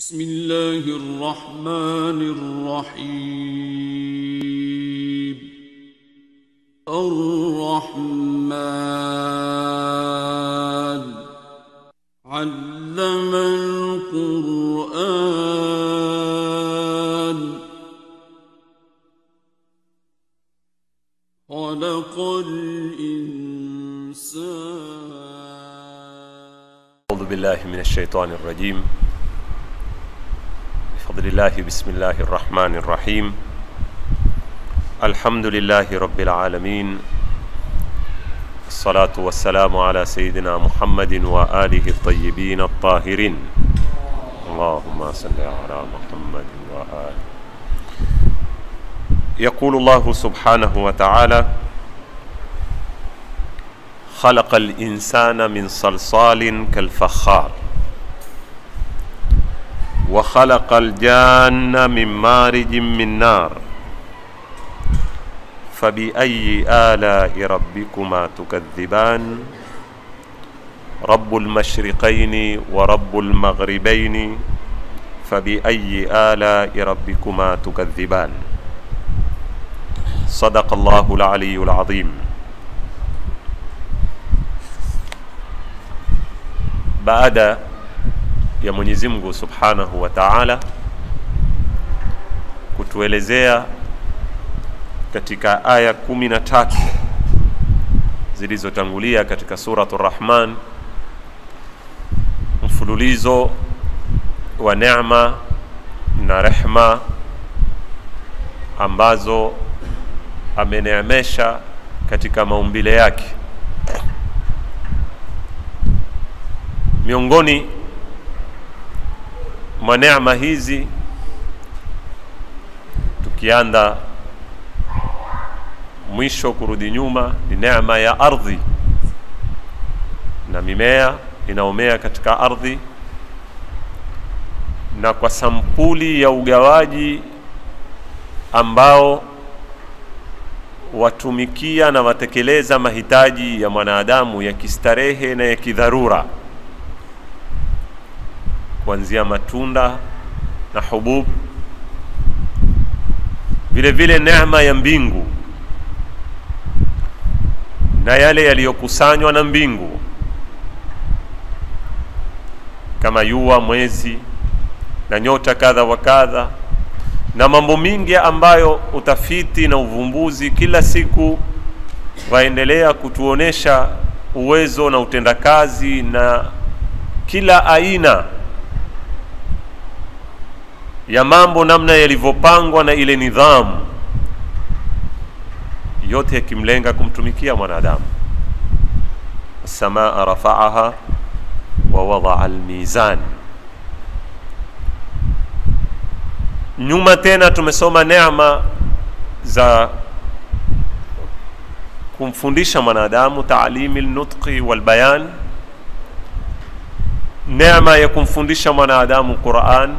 بسم الله الرحمن الرحيم الرحمن علم القرآن خلق الإنسان أعوذ بالله من الشيطان الرجيم بفضل الله بسم الله الرحمن الرحيم الحمد لله رب العالمين الصلاة والسلام على سيدنا محمد وآله الطيبين الطاهرين اللهم صل على محمد وآله يقول الله سبحانه وتعالى خلق الإنسان من صلصال كالفخار وخلق الجان من مارج من نار فبأي آلاء ربكما تكذبان رب المشرقين ورب المغربين فبأي آلاء ربكما تكذبان صدق الله العلي العظيم baada ya Mwenyezi Mungu Subhanahu wa Ta'ala kutuelezea katika aya kumi na tatu zilizotangulia katika suratu Rahman mfululizo wa neema na rehma ambazo ameneemesha katika maumbile yake miongoni mwa neema hizi tukianda mwisho kurudi nyuma ni neema ya ardhi na mimea inaomea katika ardhi na kwa sampuli ya ugawaji ambao watumikia na watekeleza mahitaji ya mwanadamu ya kistarehe na ya kidharura kuanzia matunda na hubub vile vile neema ya mbingu na yale yaliyokusanywa na mbingu kama jua mwezi na nyota kadha wa kadha na mambo mingi ambayo utafiti na uvumbuzi kila siku waendelea kutuonesha uwezo na utendakazi na kila aina ya mambo namna yalivyopangwa na ile nidhamu yote yakimlenga kumtumikia mwanadamu samaa rafaaha wa wadaa almizan nyuma tena tumesoma neema za kumfundisha mwanadamu taalimi lnutqi walbayan neema ya kumfundisha mwanadamu quran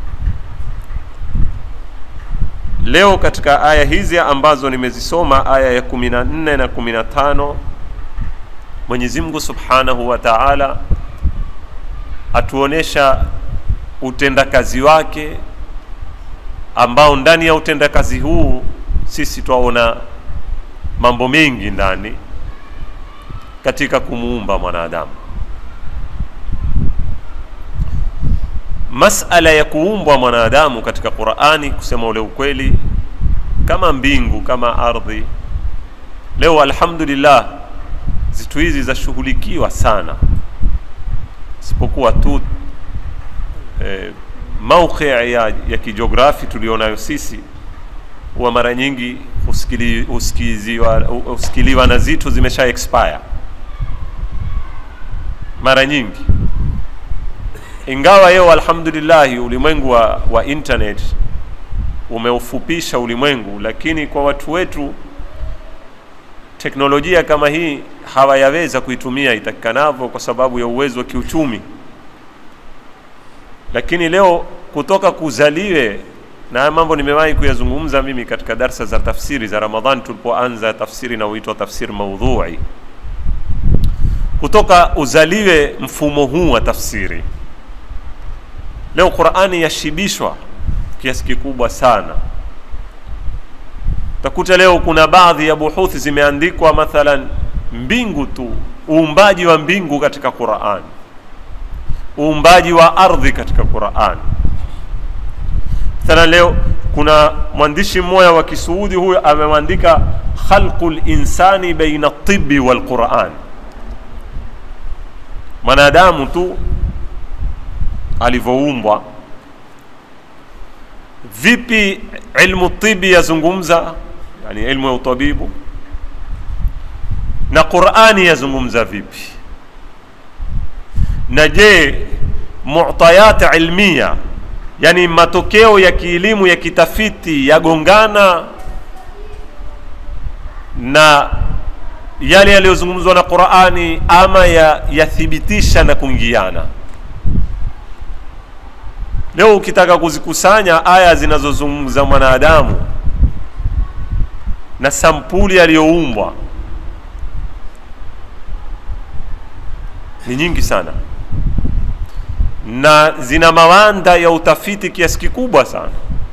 leo katika aya hizi ambazo nimezisoma aya ya kumi na nne na kumi na tano mwenyezi mungu subhanahu wa taala atuonesha utendakazi wake ambao ndani ya utendakazi huu sisi twaona mambo mengi ndani katika kumuumba mwanadamu masala ya kuumbwa mwanadamu katika qurani kusema ule ukweli kama mbingu kama ardhi leo alhamdulillah zitu hizi zashughulikiwa sana isipokuwa tu eh, mauqi ya, ya kijiografi tulionayo sisi huwa mara nyingi husikili, husikiliwa, husikiliwa na zitu zimesha expire mara nyingi ingawa leo alhamdulillahi ulimwengu wa, wa internet umeufupisha ulimwengu lakini kwa watu wetu teknolojia kama hii hawayaweza kuitumia itakikanavyo kwa sababu ya uwezo wa kiuchumi lakini leo kutoka kuzaliwe na haya mambo nimewahi kuyazungumza mimi katika darsa za tafsiri za ramadhan tulipoanza tafsiri inayoitwa tafsiri maudhui kutoka uzaliwe mfumo huu wa tafsiri leo qurani yashibishwa kiasi kikubwa sana utakuta leo kuna baadhi ya buhuthi zimeandikwa mathalan mbingu tu uumbaji wa mbingu katika qurani uumbaji wa ardhi katika quran mathalan leo kuna mwandishi mmoja wa kisuudi huyo amemwandika khalqu linsani baina tibi walquran mwanadamu tu alivyoumbwa vipi ilmu tibi yazungumza yani ilmu ya utabibu na qurani yazungumza vipi na je mutayat ilmia yani matokeo ya kielimu ya kitafiti yagongana na yale yaliyozungumzwa na qurani ama yathibitisha ya na kuingiana leo ukitaka kuzikusanya aya zinazozungumza mwanadamu na sampuli aliyoumbwa ni nyingi sana na zina mawanda ya utafiti kiasi kikubwa sana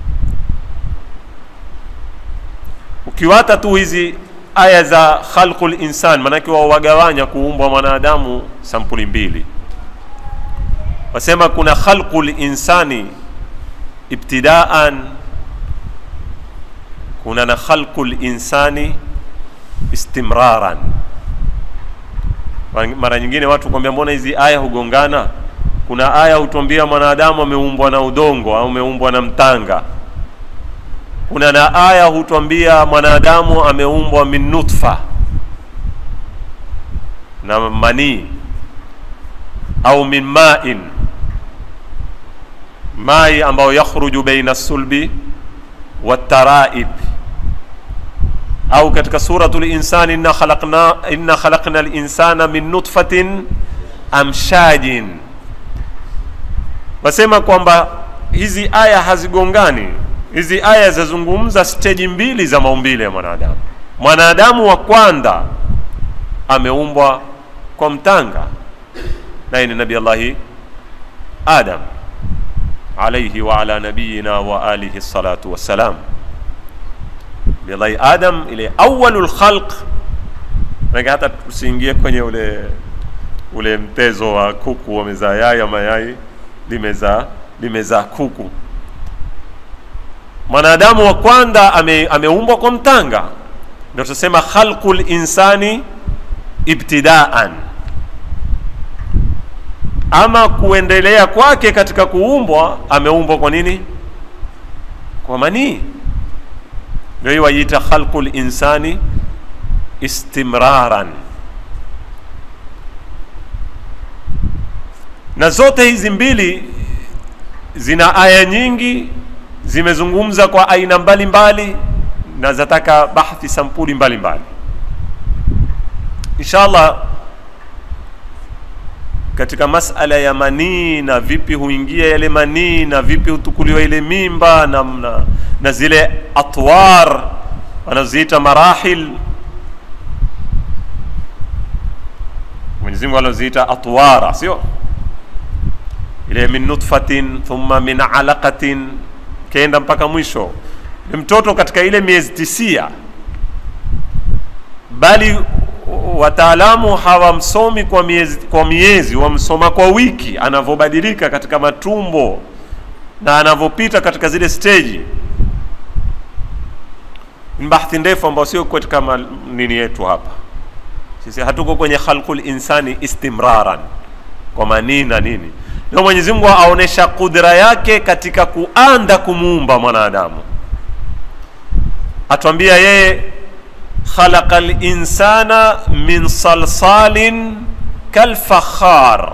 ukiwata tu hizi aya za khalqu linsan maanake wawagawanya kuumbwa mwanadamu sampuli mbili wasema kuna khalqu linsani ibtidaan kuna na khalqu linsani istimraran mara nyingine watu kwambia mbona hizi aya hugongana kuna aya hutuambia mwanadamu ameumbwa na udongo au ameumbwa na mtanga kuna na aya hutuambia mwanadamu ameumbwa min nutfa na manii au min main mai ambayo yakhruju baina sulbi wataraib au katika suratu linsani inna khalaqna, inna khalaqna linsana min nutfatin amshajin wasema kwamba hizi aya hazigongani hizi aya zazungumza steji mbili za maumbile ya mwanadamu mwanadamu wa kwanza ameumbwa kwa mtanga naye ni nabi allahi adam alaihi wa ala nabiyina wa alihi salatu wassalam nabillahi adam ile awalu lkhalq manake hata tusiingie kwenye ule ule mtezo wa kuku wamezaa yai ama yai limezaa limezaa kuku mwanadamu wa kwanza ame, ameumbwa kwa mtanga ndio tunasema khalqu linsani ibtidaan ama kuendelea kwake katika kuumbwa ameumbwa kwa nini kwa manii ndio hii wajiita khalqu linsani istimraran na zote hizi mbili zina aya nyingi zimezungumza kwa aina mbalimbali mbali, na zataka bahthi sampuli mbalimbali inshallah katika masala ya manii na vipi huingia yale manii na vipi hutukuliwa ile mimba na, na, na zile atwar wanazoziita marahil mwenyezi mungu anazoziita atwara sio ile min nutfatin thumma min alaqatin kenda mpaka mwisho ni mtoto katika ile miezi tisia bali wataalamu hawamsomi kwa miezi, kwa miezi wamsoma kwa wiki anavyobadilika katika matumbo na anavyopita katika zile steji ni bahthi ndefu ambayo sio katika nini yetu hapa sisi hatuko kwenye khalqul insani istimraran kwa manii na nini ndio mwenyezi mungu aonesha kudra yake katika kuanda kumuumba mwanadamu atwambia yeye khalaqa linsana min salsalin kalfakhar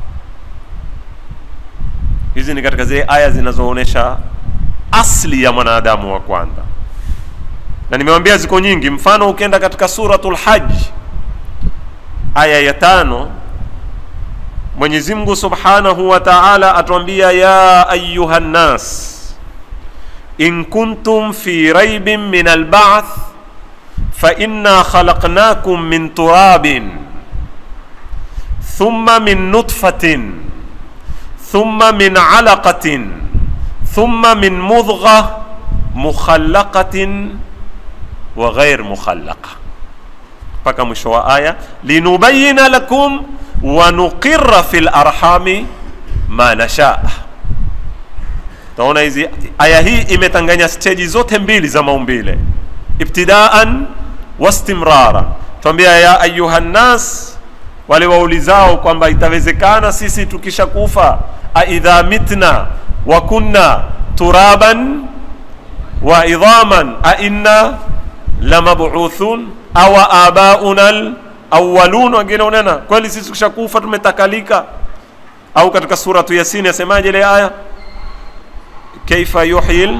hizi ni katika zile aya zinazoonyesha asli ya mwanadamu wa kwanza na nimewambia ziko nyingi mfano ukienda katika suratul haji aya ya tano mwenyezi mungu subhanahu wa taala atwambia ya ayuha nnas in kuntum fi raibin min albath fainna khalaqnakum min turabin thumma min nutfatin thumma min alaqatin thumma min mudgha mukhallaqatin wa ghair mukhallaqa mpaka mwisho wa aya linubayina lakum wa nuqirra fi larhami ma nashaa taona hizi aya hii imetanganya steji zote mbili za maumbile ibtidaan wastimrara twambia ya ayuha nnas wale waulizao kwamba itawezekana sisi tukisha kufa aidha mitna wa kunna turaban wa idhaman ainna lamabuthun awa abauna lawalun wengine unena kweli sisi tukishakufa tumetakalika au katika suratu yasini asemaje ile aya kaifa yuhyil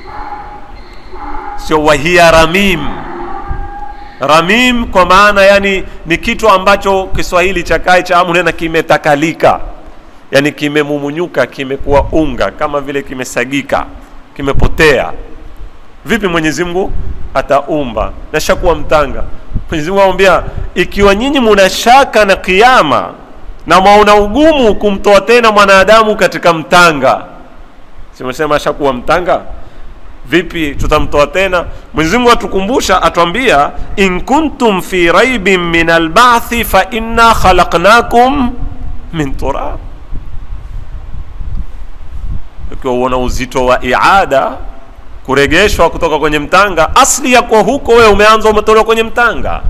sio wahiya ramim ramim kwa maana yani ni kitu ambacho kiswahili cha kai cha amunena kimetakalika yani kimemumunyuka kimekuwa unga kama vile kimesagika kimepotea vipi mwenyezi mungu ataumba nashakuwa mtanga mwenyezi mungu amwambia ikiwa nyinyi muna shaka na kiama na mwaona ugumu kumtoa tena mwanadamu katika mtanga simesema ashakuwa mtanga vipi tutamtoa tena mwenyezi mungu atukumbusha atwambia in kuntum fi raibin min albathi fa inna khalaqnakum min turab ukiwa uona uzito wa iada kuregeshwa kutoka kwenye mtanga asli ya kwa huko wewe umeanza umetolewa kwenye mtanga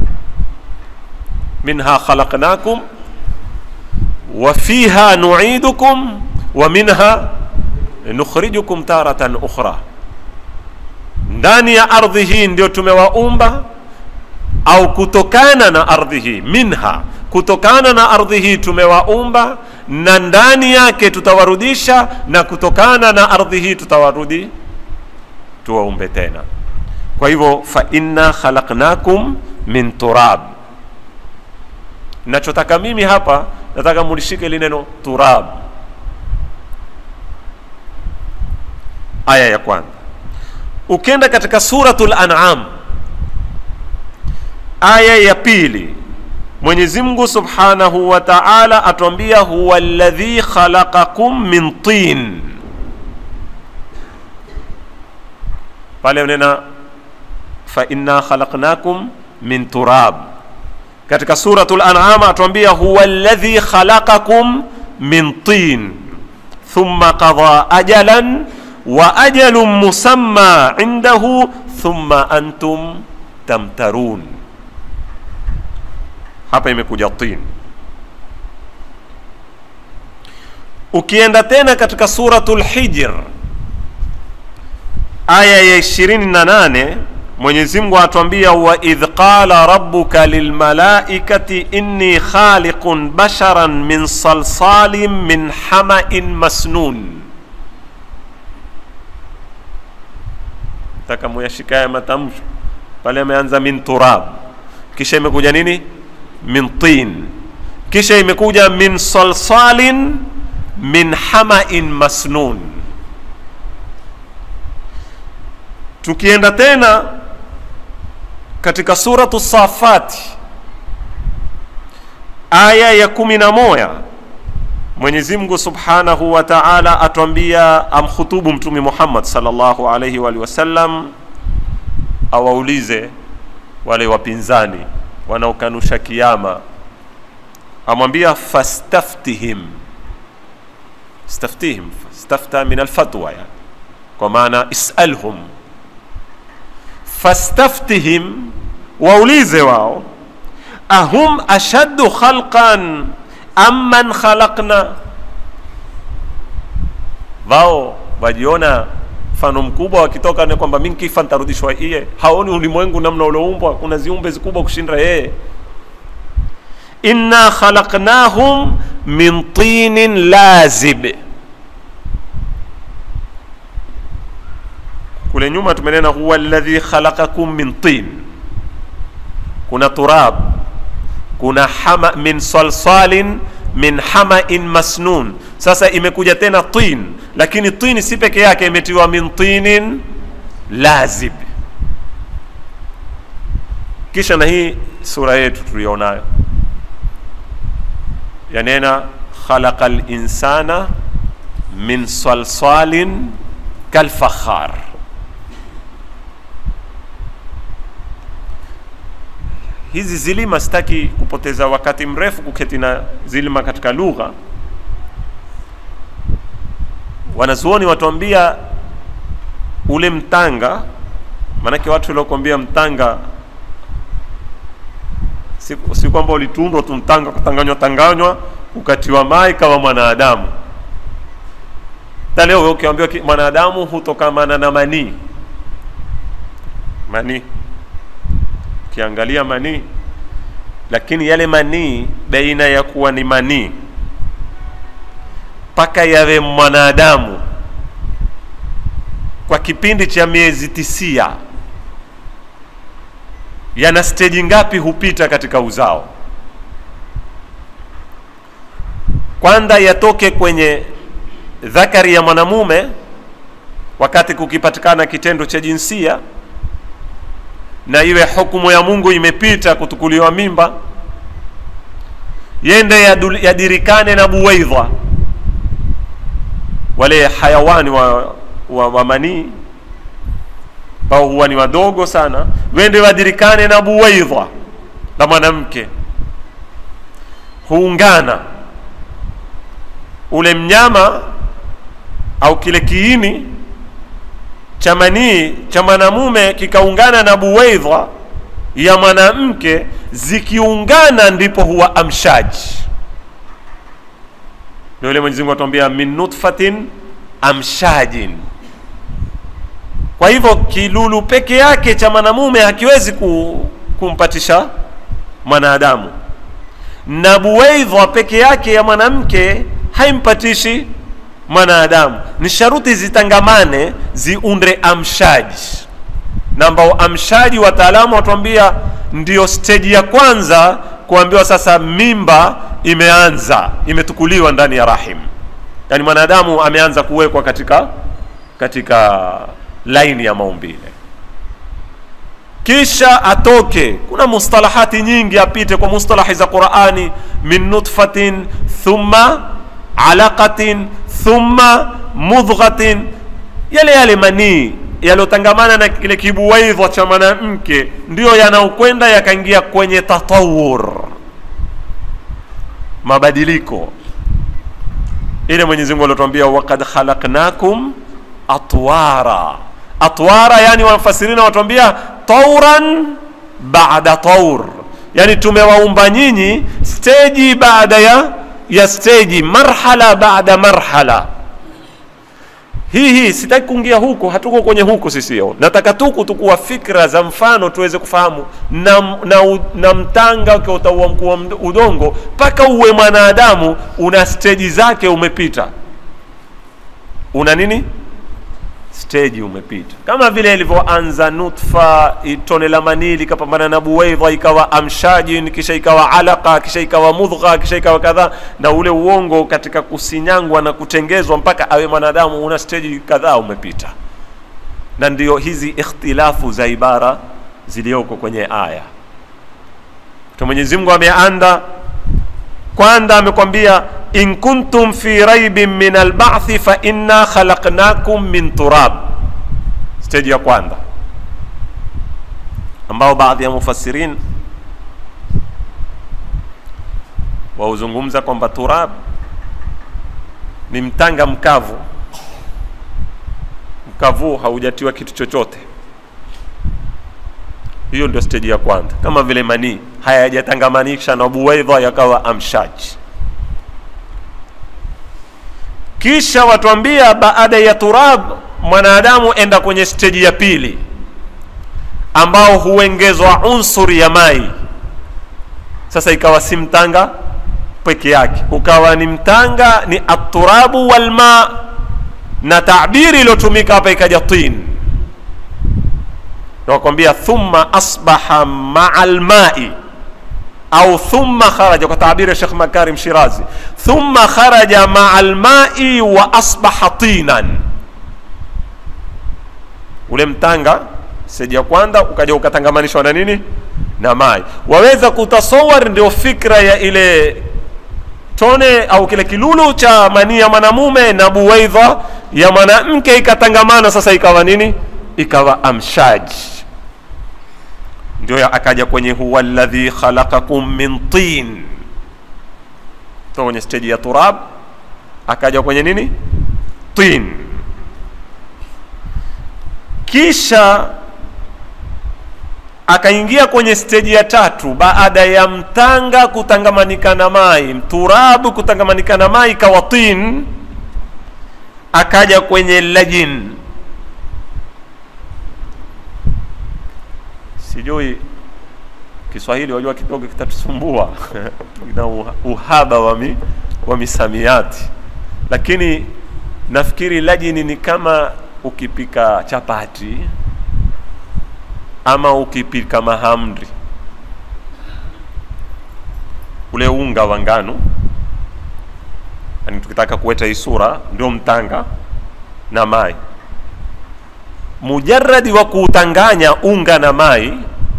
minha khalaqnakum wa fiha nuidukum wa minha nukhrijukum taratan ukhra ndani ya ardhi hii ndio tumewaumba au kutokana na ardhi hii minha kutokana na ardhi hii tumewaumba na ndani yake tutawarudisha na kutokana na ardhi hii tutawarudi tuwaumbe tena kwa hivyo fa inna khalaqnakum min turab nachotaka mimi hapa nataka mulishike ili neno turab aya ya kwanza ukienda katika suratul an'am aya ya pili mwenyezi mungu subhanahu wa taala atwambia huwa alladhi khalaqakum min tin pale nena fa inna khalaqnakum min turab katika suratul an'am atwambia huwa alladhi khalaqakum min tin thumma qada ajalan wa ajalun musamma indahu thumma antum tamtarun hapa imekuja tin ukienda tena katika suratul hijr aya ya 28 mwenyezi mungu atwambia wa idh qala rabbuka lilmalaikati inni khaliqun basharan min salsalin min hamain masnun taka muyashika ya matamsho pale ameanza min turab kisha imekuja nini min tin kisha imekuja min salsalin min hamain masnun tukienda tena katika suratu safati aya ya kumi na moja mwenyezi mungu subhanahu wa taala atwambia amkhutubu mtume muhammad salllahu alaihi waalihi wasallam awaulize wale wapinzani wanaokanusha kiama amwambia fastaftihim staftihim stafta min alfatwa yani kwa maana isalhum fastaftihim waulize wao ahum ashaddu khalqan am man khalaqna wao wajiona mfano mkubwa wakitoka ni kwamba mi nkifa ntarudishwa iye haoni ulimwengu namna uloumbwa kuna ziumbe zikubwa kushinda yeye inna khalaqnahum min tinin lazib kule nyuma tumenena huwa alladhi khalaqakum min tin kuna turab kuna hama min salsalin min hamain masnun sasa imekuja tena tin lakini tin si peke yake imetiwa min tinin lazib kisha na hii sura yetu tulionayo yanena khalaqa linsana min salsalin kalfakhar hizi zilima sitaki kupoteza wakati mrefu kuketi na zilima katika lugha wanazuoni watuambia ule mtanga maanake watu waliokuambia mtanga si, si kwamba ulitundwa tu mtanga kutanganywa tanganywa ukatiwa mai kama mwanadamu ta leo ukiambiwa ki- mwanadamu hutokamana na manii manii ukiangalia manii lakini yale manii baina ya kuwa ni manii mpaka yawe mwanadamu kwa kipindi cha miezi tisia yana steji ngapi hupita katika uzao kwanza yatoke kwenye dhakari ya mwanamume wakati kukipatikana kitendo cha jinsia na iwe hukumu ya mungu imepita kutukuliwa mimba yende yadul- yadirikane na buwaidha wale hayawani wa, wa, wa manii ambao huwa ni wadogo sana wende wadirikane na buwaidha la mwanamke huungana ule mnyama au kile kiini cha manii cha mwanamume kikaungana na buwaidha ya mwanamke zikiungana ndipo huwa amshaji ndio ile Mwenyezi Mungu atuambia min nutfatin amshajin kwa hivyo kilulu peke yake cha mwanamume hakiwezi ku, kumpatisha mwanadamu na buwaidha peke yake ya mwanamke haimpatishi mwanadamu ni sharuti zitangamane ziunde amshaji na ambao amshaji wataalamu watuambia ndio steji ya kwanza kuambiwa sasa mimba imeanza imetukuliwa ndani ya rahim yaani mwanadamu ameanza kuwekwa katika katika laini ya maumbile kisha atoke kuna mustalahati nyingi apite kwa mustalahi za qurani min nutfatin thumma alaqatin thumma mudghatin yale yale manii yaliyotangamana na kile kibuwaidha cha mwanamke ndiyo yanaokwenda yakaingia kwenye tatawur mabadiliko ile mwenyezi mungu aliotuambia wakad khalaqnakum atwara atwara yani wafasirina watuambia tauran baada taur yani tumewaumba nyinyi steji baada ya ya steji marhala baada marhala hii hii sitaki kuingia huko hatuko kwenye huko sisi yo nataka tu kutukua fikra za mfano tuweze kufahamu na, na, u- na mtanga ukiwa utaua mkuu wa md- udongo mpaka uwe mwanadamu una steji zake umepita una nini steji umepita kama vile ilivyoanza nutfa tone la manii likapambana na buwaidha ikawa amshajin kisha ikawa alaka kisha ikawa mudgha kisha ikawa kadhaa na ule uongo katika kusinyangwa na kutengezwa mpaka awe mwanadamu una steji kadhaa umepita na ndio hizi ikhtilafu za ibara zilizoko kwenye aya to mwenyezi mungu ameanda kwanza amekwambia in kuntum fi raibin min albathi fa inna khalaqnakum min turab stage ya kwanza ambao baadhi ya mufassirin wauzungumza kwamba turab ni mtanga mkavu mkavu haujatiwa kitu chochote hiyo ndio stage ya kwanza kama vile manii hayajatangamanisha na buwaidha yakawa amshaji kisha watuambia baada ya turab mwanadamu enda kwenye steji ya pili ambao huengezwa unsuri ya mai sasa ikawa si mtanga peke yake ukawa ni mtanga ni aturabu walma na tabiri iliyotumika hapa ikaja tin nakwambia thumma asbaha maa lmai au thumma kharaja kwa tabiri ya Sheikh Makarim Shirazi, thumma kharaja maa almai wa asbaha tinan, ule mtanga seji ya kwanza ukaja ukatangamanishwa na nini na mai. Waweza kutasawar, ndio fikra ya ile tone au kile kilulu cha manii ya mwanamume na buwaidha ya mwanamke ikatangamana sasa ikawa nini ikawa amshaj ndio ya- akaja kwenye huwa alladhi khalaqakum min tin to kwenye stage ya turab akaja kwenye nini tin kisha akaingia kwenye steji ya tatu baada ya mtanga kutangamanika na mai mturabu kutangamanika na mai ikawa tin akaja kwenye lajin sijui kiswahili wajua kidogo kitatusumbua na uha- uhaba wa, mi, wa misamiati lakini nafikiri lajini ni kama ukipika chapati ama ukipika mahamri ule unga wa ngano yani tukitaka kuweta hii sura ndio mtanga na mai mujaradi wa kuutanganya unga na mai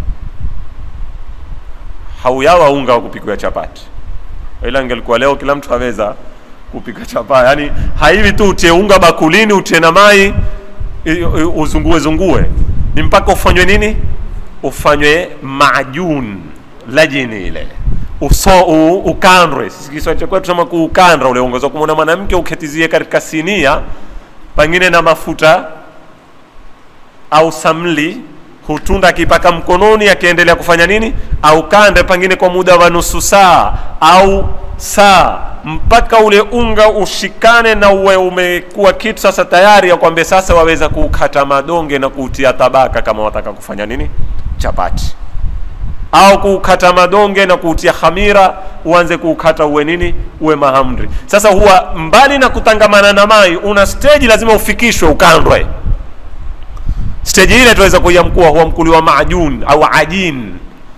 hauyawa unga wa kupikwa chapati ila ingelikuwa leo kila mtu aweza kupika chapati yani haivi tu utie unga bakulini utie na mai i- i- uzungue zungue ni mpaka ufanywe nini ufanywe majun lajini ile uso u, ukandwe sisi kiswahili cha kwetu tunasema kuukandra ule unga Unaweza kumwona mwanamke uketizie katika sinia pengine na mafuta au samli hutunda akipaka mkononi akiendelea kufanya nini au kande pengine kwa muda wa nusu saa au saa mpaka ule unga ushikane na uwe umekuwa kitu sasa tayari ya kwambia sasa waweza kuukata madonge na kuutia tabaka kama wataka kufanya nini chapati au kuukata madonge na kuutia khamira uanze kuukata uwe nini uwe mahamri sasa huwa mbali na kutangamana na mai una stage lazima ufikishwe ukandwe stage ile tuweza kuiamkua huwa mkuliwa majun au ajin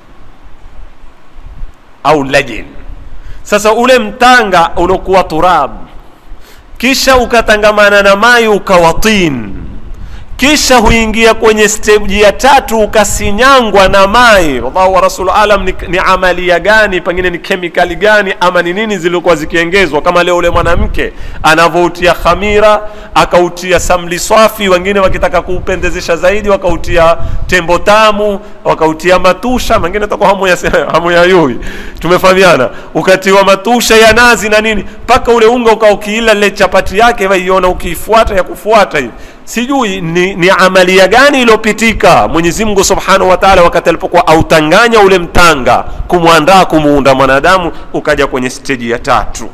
au lajin sasa ule mtanga uliokuwa turab kisha ukatangamana na mai ukawa tin kisha huingia kwenye stage ya tatu ukasinyangwa na mai wallahu wa rasul alam ni, ni amalia gani pengine ni kemikali gani ama ni nini zilikuwa zikiengezwa kama leo ule mwanamke anavyoutia khamira akautia samli swafi wengine wakitaka kuupendezesha zaidi wakautia tembo tamu wakautia matusha mengine takuwa hamu ya, hamu ya yui tumefahamiana ukatiwa matusha ya nazi na nini mpaka ule unga ukaukiila ile chapati yake waiona ukiifuata ya kufuata hivi sijui ni, ni amalia gani iliyopitika mwenyezi mungu subhanahu wa taala wakati alipokuwa autanganya ule mtanga kumwandaa kumuunda mwanadamu ukaja kwenye steji ya tatu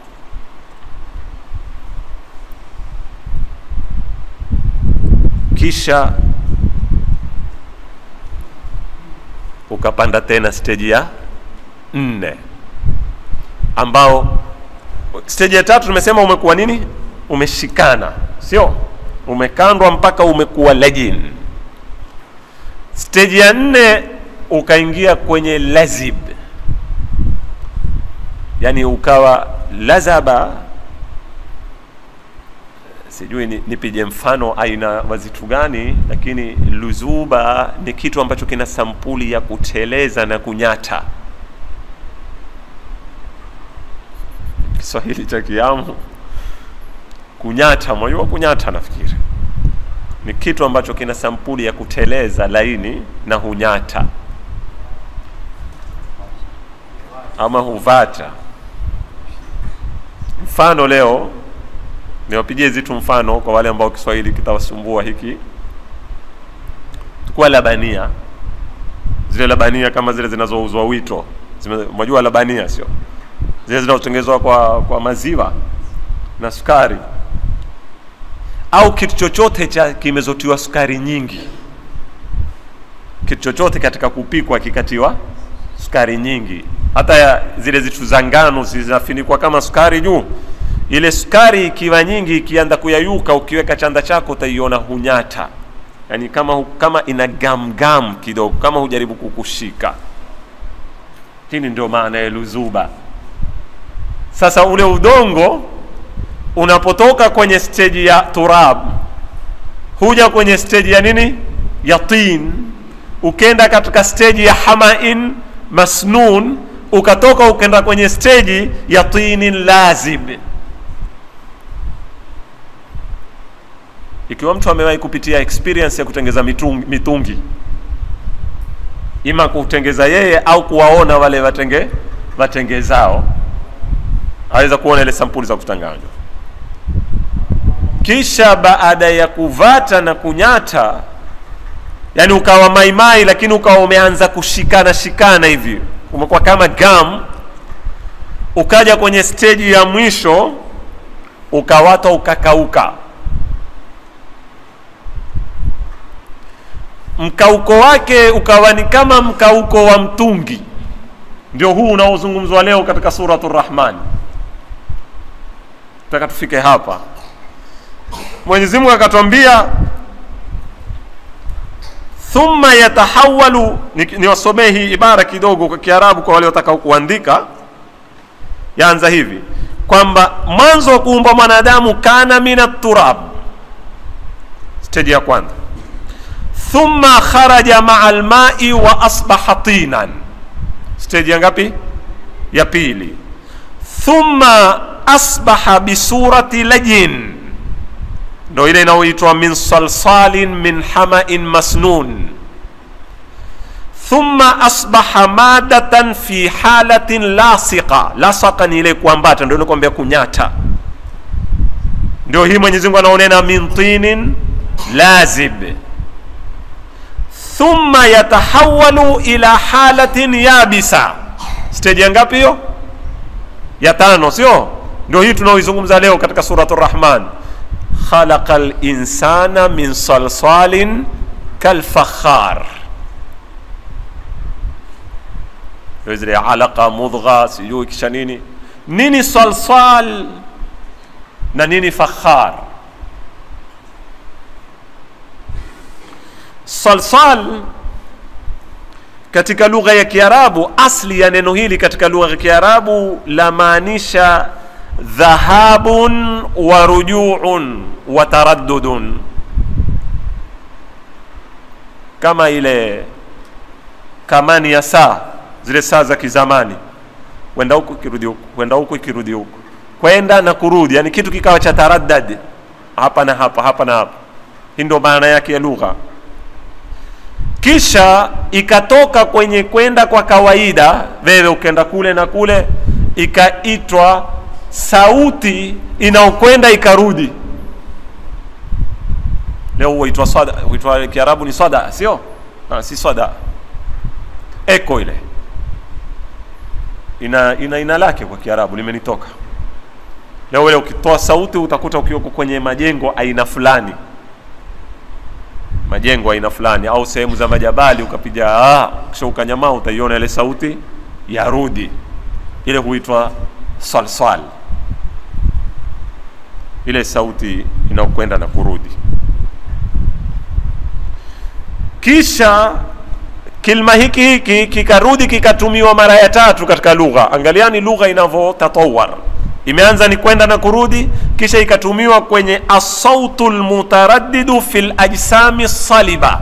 kisha ukapanda tena steji ya nne ambao steji ya tatu tumesema umekuwa nini umeshikana sio umekandwa mpaka umekuwa lajin steji ya nne ukaingia kwenye lazib yani ukawa lazaba sijui ni- nipige mfano aina wazitu gani lakini luzuba ni kitu ambacho kina sampuli ya kuteleza na kunyata kiswahili cha kiamu kunyata mwajua kunyata nafikiri ni kitu ambacho kina sampuli ya kuteleza laini na hunyata ama huvata mfano leo niwapigie zitu mfano kwa wale ambao kiswahili kitawasumbua hiki tukua labania zile labania kama zile zinazouzwa wito Zime- mwajua labania sio zile zinazotengenezwa kwa, kwa maziwa na sukari au kitu chochote cha kimezotiwa sukari nyingi kitu chochote katika kupikwa kikatiwa sukari nyingi hata ya zile zitu za ngano zinafinikwa kama sukari juu ile sukari ikiwa nyingi ikianza kuyayuka ukiweka chanda chako utaiona hunyata yaani kama, hu- kama ina gamgam kidogo kama hujaribu kukushika hili ndio maana ya luzuba sasa ule udongo unapotoka kwenye steji ya turab huja kwenye steji ya nini ya tin ukenda katika steji ya hamain masnun ukatoka ukenda kwenye steji ya tinin lazib ikiwa mtu amewahi kupitia experience ya kutengeza mitungi, mitungi ima kutengeza yeye au kuwaona wale watenge watengezao aweza kuona ile sampuli za kutanganywa kisha baada ya kuvata na kunyata yani ukawa maimai lakini ukawa umeanza kushikana shikana hivi umekuwa kama gam ukaja kwenye steji ya mwisho ukawata ukakauka mkauko wake ukawa ni kama mkauko wa mtungi ndio huu unaozungumzwa leo katika suratu rahman taka tufike hapa mwenyezi mungu akatwambia thumma yatahawalu niwasomee ni hii ibara kidogo kwa kiarabu kwa wale wataka kuandika yaanza hivi kwamba mwanzo wa kuumba mwanadamu kana min turab steji ya kwanza thumma kharaja maa lmai wa asbaha tinan steji ya ngapi ya pili thumma asbaha bisurati lajin ndo ile inayoitwa min salsalin min hamain masnun thumma asbaha madatan fi halatin lasiqa lasaka ni ile kuambata ndio nakwambia kunyata ndio hii mwenyezi mungu anaonena min tinin lazib thumma yatahawalu ila halatin yabisa steji ya ngapi hiyo ya tano sio ndio hii tunaoizungumza leo katika suratu rahman khalaqa linsana min salsalin kalfakhar ndio zile alaqa mudgha sijui kisha nini nini salsal na nini fakhar salsal katika lugha ya kiarabu asli ya neno hili katika lugha ya kiarabu lamaanisha dhahabun wa rujuun wa taraddudun kama ile kamani ya saa zile saa za kizamani kwenda huku ikirudi huku kwenda huku ikirudi huku kwenda na kurudi yani kitu kikawa cha taraddad hapa na hapa hapa na hapa hii ndio maana yake ya lugha kisha ikatoka kwenye kwenda kwa kawaida wewe ukenda kule na kule ikaitwa sauti inaokwenda ikarudi leo huitwa swada huitwa kiarabu ni swada sio ah, si swada eko ile ina ina ina lake kwa kiarabu limenitoka leo ile ukitoa sauti utakuta ukiwa kwenye majengo aina fulani majengo aina fulani au sehemu za majabali ukapiga ah, kisha ukanyamaa utaiona ile sauti yarudi ile huitwa salsal ile sauti inaokwenda na kurudi kisha kilma hiki hiki kikarudi kikatumiwa mara ya tatu katika lugha angaliani lugha inavyotatawar imeanza ni kwenda na kurudi kisha ikatumiwa kwenye asautu lmutaraddidu fi lajsami saliba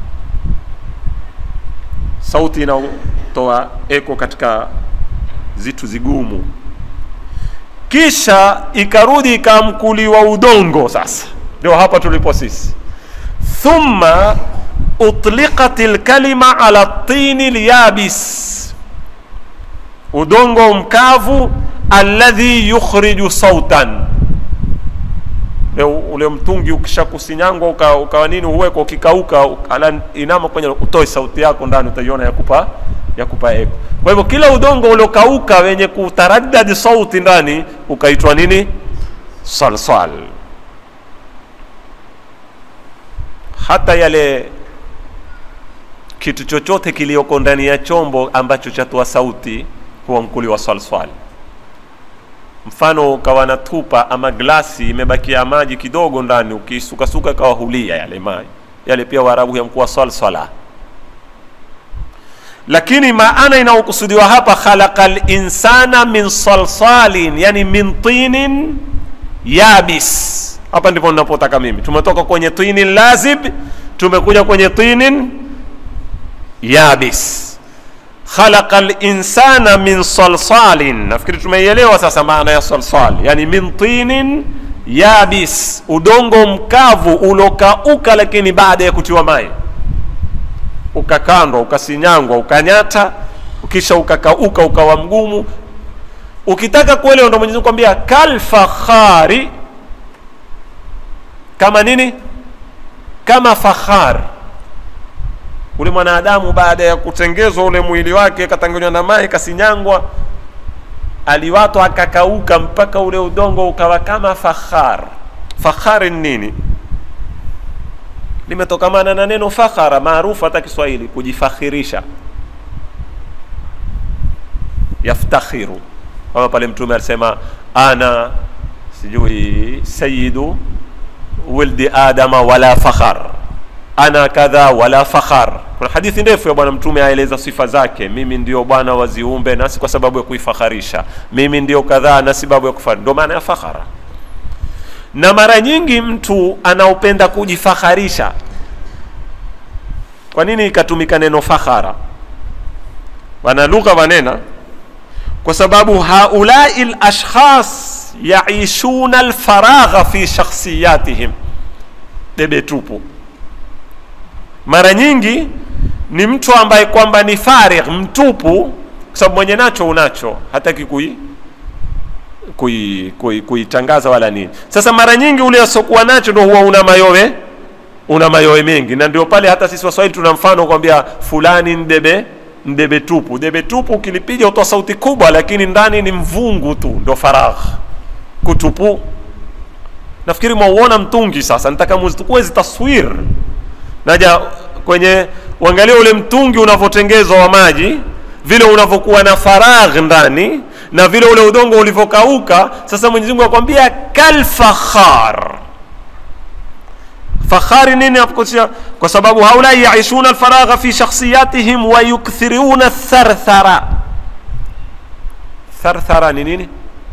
sauti inayotoa eko katika zitu zigumu kisha ikarudi ikamkuliwa udongo sasa ndio hapa tulipo sisi thumma utliqat lkalima ala tini lyabis udongo mkavu alladhi yukhriju sautan ule mtungi ukishakusinyangwa ukawa uka nini uwekwa ukikauka ala inama kwenye utoe sauti yako ndani utaiona yakupa yakupa eko kwa hivyo kila udongo uliokauka wenye kutaraddad sauti ndani ukaitwa nini salsal hata yale kitu chochote kilioko ndani ya chombo ambacho chatoa sauti huwa mkuli wa salsal mfano ukawa na tupa ama glasi imebakia maji kidogo ndani ukisukasuka kawa hulia yale maji yale pia waarabu yamkuwa salsala lakini maana inayokusudiwa hapa khalaqa linsana min salsalin yani min tinin yabis hapa ndipo ninapotaka mimi tumetoka kwenye tinin lazib tumekuja kwenye tinin yabis khalaqa linsana min salsalin nafikiri tumeielewa sasa maana ya salsal yani min tinin yabis udongo mkavu ulokauka lakini baada ya kutiwa mai ukakandwa ukasinyangwa ukanyata kisha ukakauka ukawa mgumu ukitaka kuelewa ndo mwenyezi Mungu kwambia kalfakhari kama nini kama fakhar ule mwanadamu baada ya kutengezwa ule mwili wake katanganywa na mai kasinyangwa aliwatwa akakauka mpaka ule udongo ukawa kama fakhar fakhari ni nini limetokamana na neno fakhara maarufu hata kiswahili kujifakhirisha yaftakhiru kama pale mtume alisema ana sijui sayidu wildi adama wala fakhar ana kadha wala fakhar kuna hadithi ndefu ya bwana mtume aeleza sifa zake mimi ndio bwana wa ziumbe nasi kwa sababu ya kuifakharisha mimi ndio kadhaa na sababu ya kufari ndio maana ya fakhara na mara nyingi mtu anaopenda kujifakharisha kwa nini ikatumika neno fakhara wana lugha wanena kwa sababu haulai lashkhas yaishuna lfaragha fi shakhsiyatihim debe tupu mara nyingi ni mtu ambaye kwamba ni farigh mtupu kwa sababu mwenye nacho unacho hataki kui kuitangaza kui, kui wala nini sasa mara nyingi ule asiokuwa nacho ndo huwa una mayowe una mayowe mengi na ndio pale hata sisi waswahili tuna mfano kwambia fulani ndebe ndebe tupu debe tupu ukilipiga utoa sauti kubwa lakini ndani ni mvungu tu ndo faragh kutupu nafikiri mwauona mtungi sasa nitaka muzitukue zitaswir naja kwenye uangalia ule mtungi unavyotengezwa wa maji vile unavyokuwa na faragh ndani na vile ule udongo ulivyokauka sasa mwenyezi mungu akwambia kalfakhar fakhari nini apokusia kwa sababu haulai yaishuna alfaragha fi shakhsiyatihim wa yukthiruna tharthara tharthara ni nini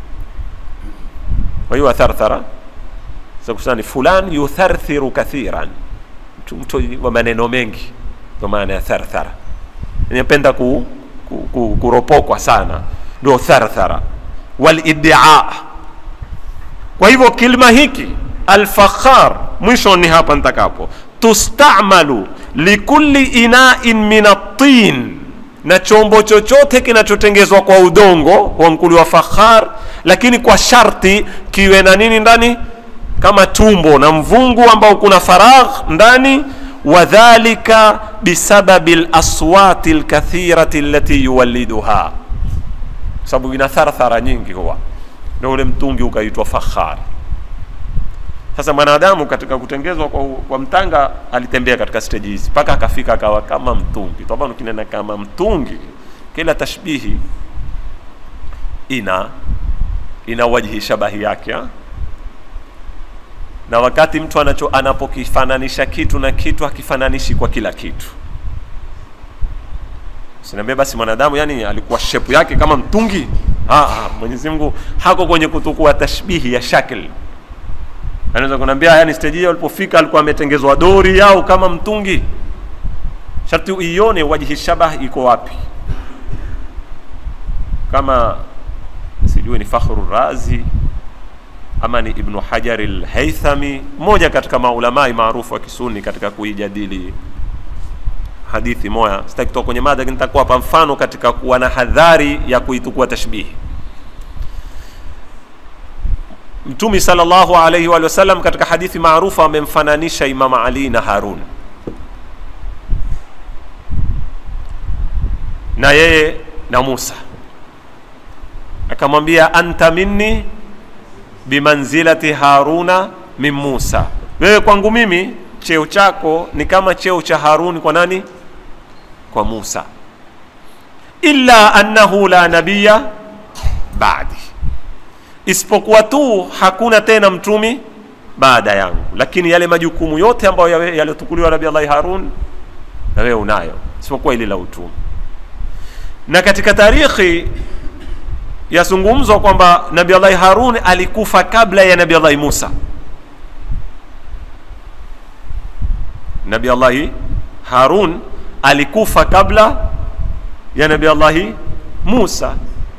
waiwa tharthara sakusani fulan yutharthiru kathiran mtu, mtu wa maneno mengi ndo maana ya tharthara inapenda ku, ku, ku, kuropokwa sana ndio tharthara waliddia kwa hivyo kilma hiki alfakhar mwisho ni hapa nitakapo tustamalu likulli inain min atin na chombo chochote kinachotengezwa kwa udongo wa mkuli wa fakhar lakini kwa sharti kiwe na nini ndani kama tumbo na mvungu ambao kuna faragh ndani wadhalika bisababi laswati lkathirati allati yuwalliduha sababu ina tharthara nyingi huwa ndio ule mtungi ukaitwa fakhar sasa mwanadamu katika kutengezwa kwa, kwa mtanga alitembea katika stage hizi mpaka akafika akawa kama mtungi toba ukinena kama mtungi kila tashbihi ina ina wajhi shabahi yake ha? na wakati mtu anacho anapokifananisha kitu na kitu hakifananishi kwa kila kitu sinaambia basi mwanadamu yani alikuwa shepu yake kama mtungi mwenyezi mungu hako kwenye kutukua tashbihi ya shakl anaweza kunaambia yani stage hiyo alipofika alikuwa ametengezwa dori au kama mtungi sharti uione wajhi shabah iko wapi kama sijui ni fakhru razi ama ni ibnu hajari lhaithami mmoja katika maulamai maarufu wa kisuni katika kuijadili hadithi moya sitaki kutoka kwenye mada lakini nitakuwapa mfano katika kuwa na hadhari ya kuitukua tashbihi mtumi salllahu alaihi wa sallam katika hadithi maarufu amemfananisha imam ali na harun na yeye na musa akamwambia anta minni bimanzilati haruna min musa wewe kwangu mimi cheo chako ni kama cheo cha haruni kwa nani kwa musa illa annahu la nabiya badi isipokuwa tu hakuna tena mtumi baada yangu lakini yale majukumu yote ambayo yaliyotukuliwa nabi allahi harun na wewe unayo isipokuwa ili la utume na katika tarikhi yazungumzwa kwamba nabi allahi harun alikufa kabla ya nabi allahi musa nabi allahi harun alikufa kabla ya nabi allahi musa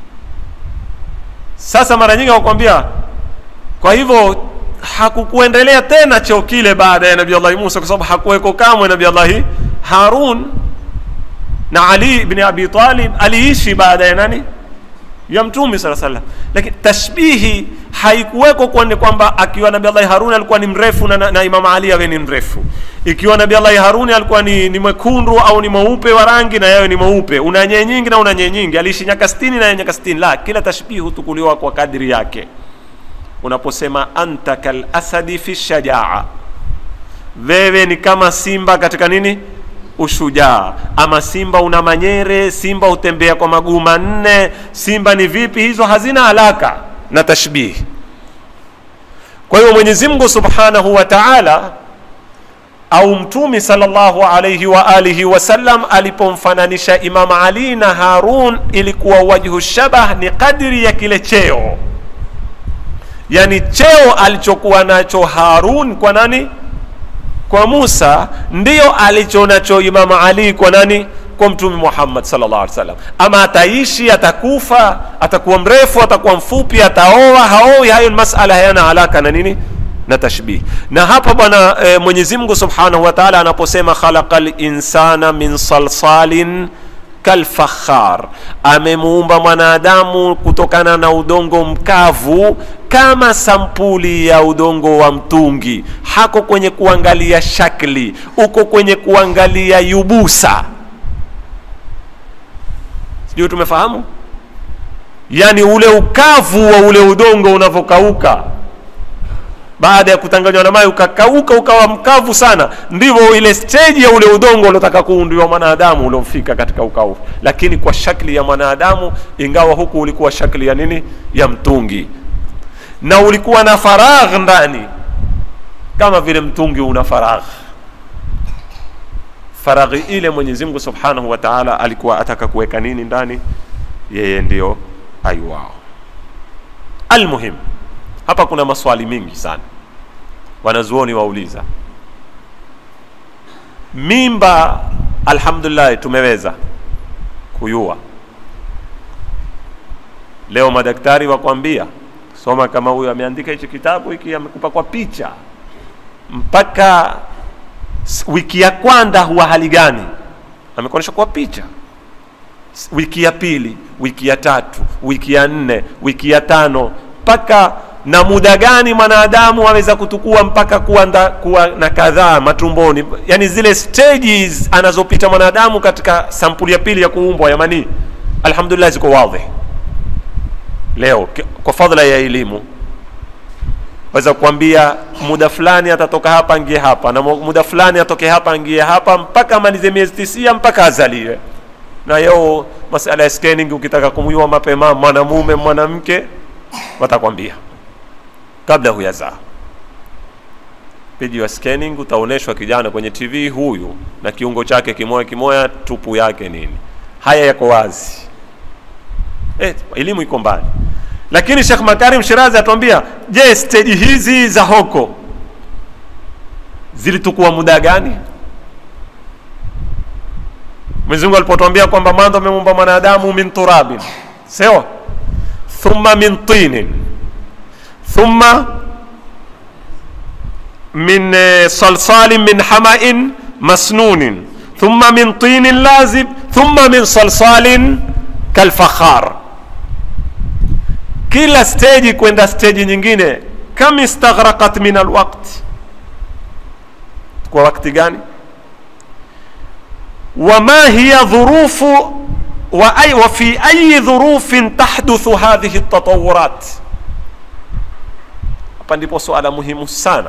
sasa mara nyingi wakwambia kwa hivyo hakukuendelea tena cheo kile baada ya nabi allahi musa kwa sababu hakuweko kamwe nabi allahi harun na ali bni abi talib aliishi baada ya nani ya mtume sala salam lakini tashbihi haikuweko kwani kwamba akiwa nabi allahi haruni alikuwa ni mrefu na, na, na imam ali awe ni mrefu ikiwa nabi allahi haruni alikuwa ni, ni mwekundu au ni mweupe wa rangi na yawe ni mweupe una nyee nyingi na una nyee nyingi aliishi nyaka stini na nyaka stini la kila tashbihi hutukuliwa kwa kadri yake unaposema anta kalasadi fi shajaa wewe ni kama simba katika nini ushujaa ama simba una manyere simba hutembea kwa maguu manne simba ni vipi hizo hazina alaka na tashbihi kwa hiyo mwenyezi mungu subhanahu wa taala au mtumi salllahu alaihi wa alihi wasallam alipomfananisha imam ali na harun ilikuwa wajhu shabah ni kadri ya kile cheo yani cheo alichokuwa nacho harun kwa nani kwa musa ndiyo alicho nacho imamu ali kwa nani kwa mtume muhammad sallallahu alaihi wasallam ama ataishi atakufa atakuwa mrefu atakuwa mfupi ataoa haoi hayo ni masala hayana alaka na nini na tashbih na hapa bwana e, mwenyezi mungu subhanahu wa taala anaposema khalaqa linsana min salsalin kalfakhar amemuumba mwanadamu kutokana na udongo mkavu kama sampuli ya udongo wa mtungi hako kwenye kuangalia shakli uko kwenye kuangalia yubusa sijui tumefahamu yaani ule ukavu wa ule udongo unavyokauka baada ya kutanganywa na maji ukakauka ukawa mkavu sana ndivyo ile steji ya ule udongo uliotaka kuundiwa mwanadamu uliofika katika ukavu lakini kwa shakli ya mwanadamu ingawa huku ulikuwa shakli ya nini ya mtungi na ulikuwa na faragh ndani kama vile mtungi una faragh faraghi ile mwenyezi mungu subhanahu wa taala alikuwa ataka kuweka nini ndani yeye ndio aiwao almuhim hapa kuna maswali mingi sana wanazuoni wauliza mimba alhamdulillah tumeweza kuyua leo madaktari wakwambia soma kama huyo ameandika hichi kitabu hiki amekupa kwa picha mpaka wiki ya kwanza huwa hali gani amekuonyesha kwa picha wiki ya pili wiki ya tatu wiki ya nne wiki ya tano mpaka na muda gani mwanadamu aweza kutukua mpaka kuwa, nda, kuwa na kadhaa matumboni yani zile stages anazopita mwanadamu katika sampuli ya pili ya kuumbwa ya manii alhamdulillah ziko wadhi leo kwa fadhila ya elimu waweza kuambia muda fulani atatoka hapa angie hapa na muda fulani atoke hapa angie hapa mpaka amalize miezi tisia mpaka azaliwe na yeo masala ya scanning ukitaka kumjua mapema mwanamume mwanamke watakwambia kabla huyazaa piji wa scanning utaonyeshwa kijana kwenye tv huyu na kiungo chake kimoya kimoya tupu yake nini haya yako wazi eh, elimu iko mbali lakini shekh makarim shirazi atuambia je steji hizi za hoko zilitukua muda gani mwenyezimungu alipotwambia kwamba mwanzo ameumba mwanadamu min turabin sawa thumma min tinin thumma min salsalin min hamain masnunin thumma min tinin lazib thumma min salsalin kalfakhar kila steji kwenda steji nyingine kam istaghraqat min alwaqt kwa wakati gani wama hiya dhurufu wa, ay, wa fi ayi dhurufin tahduthu hadhihi tatawurat hapa ndipo suala muhimu sana